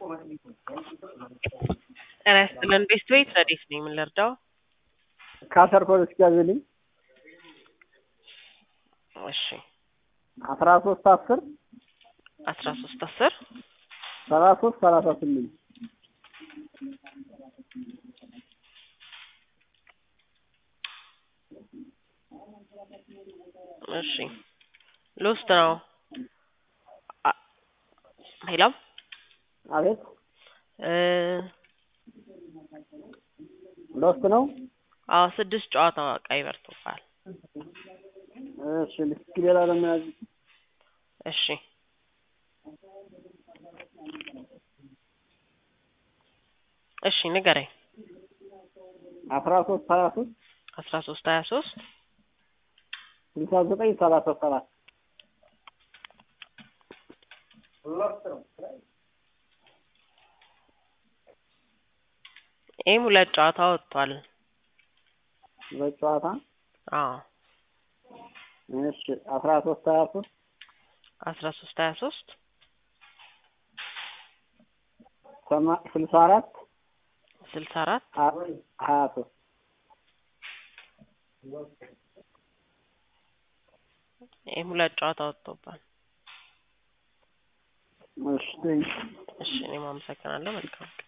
ጤና ይስጥልን ቤስት ቤት ረዴት ነኝ ምን ልርዳው ካሰር ፖሊስ ያዝልኝ እሺ አስራ ሶስት አስር አስራ ሶስት አስር ሰላሳ ሶስት ሰላሳ ስምንት እሺ ሎስት ነው አ- ሄሎ አቤት እ ሎስት ነው አዎ ስድስት ጨዋታ ቀይ በርቶባል እሺ እስኪ ሌላ ለመያዝ እሺ እሺ ንገረኝ አስራ ሶስት ሀያ ሶስት አስራ ሶስት ሀያ ሶስት ስልሳ ዘጠኝ ሰላሳ ሰባት ይህም ሁለት ጨዋታ ወጥቷል በጨዋታ አዎ እሺ አስራ ሶስት ሀያ ሶስት አስራ ሶስት ሀያ ሶስት ሰማ- ስልሳ አራት ስልሳ አራት ሀ- ሀያ ሶስት ይህም ሁለት ጨዋታ ወጥቶባል እሺ ቴንክ እሺ እኔም አመሰግናለሁ መልካም